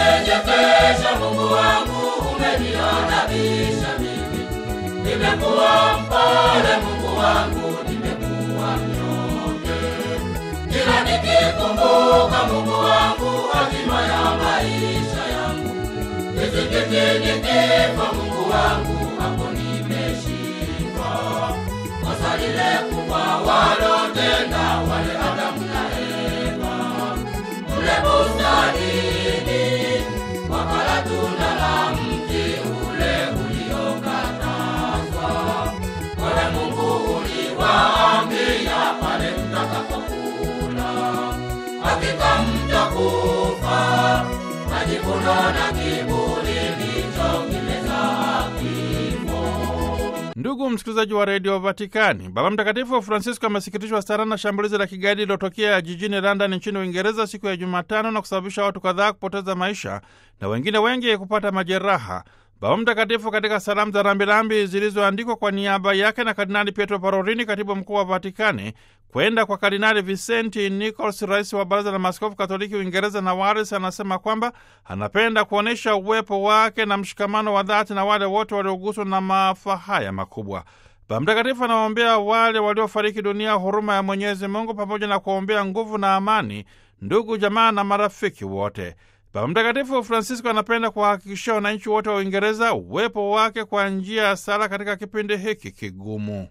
Umeninyenyekesha Mungu wangu, umeniadabisha mimi. Nimekuwa mpole Mungu wangu, nimekuwa mnyonge. Kila nikikumbuka Mungu wangu, hatima ya maisha yangu. Kizingiti nikifa Mungu wangu, hapo nimeshindwa. Kosa lile kubwa walotenda wale Adamu na Eva kule bustanini, wakala tunda la mti ule uliokatazwa. Wewe Mungu uliwaambia pale mtakapokula, hakika mtakufa. Majivuno na kiburi ndicho kimezaa kifo. Ndugu msikilizaji wa redio Vatikani, Baba Mtakatifu Francisco amesikitishwa sana na shambulizi la kigaidi lililotokea jijini London nchini Uingereza siku ya Jumatano na kusababisha watu kadhaa kupoteza maisha na wengine wengi kupata majeraha. Baba Mtakatifu katika salamu za rambirambi zilizoandikwa kwa niaba yake na Kardinali Pietro Parolini, katibu mkuu wa Vatikani, kwenda kwa Kardinali Vicenti Nichols, rais wa Baraza la Maaskofu Katoliki Uingereza na Wales, anasema kwamba anapenda kuonyesha uwepo wake na mshikamano wa dhati na wale wote walioguswa na maafa haya makubwa. Baba Mtakatifu anawaombea wale waliofariki dunia huruma ya Mwenyezi Mungu, pamoja na kuwaombea nguvu na amani ndugu, jamaa na marafiki wote. Baba Mtakatifu Francisco anapenda kuwahakikishia wananchi wote wa Uingereza uwepo wake kwa njia ya sala katika kipindi hiki kigumu.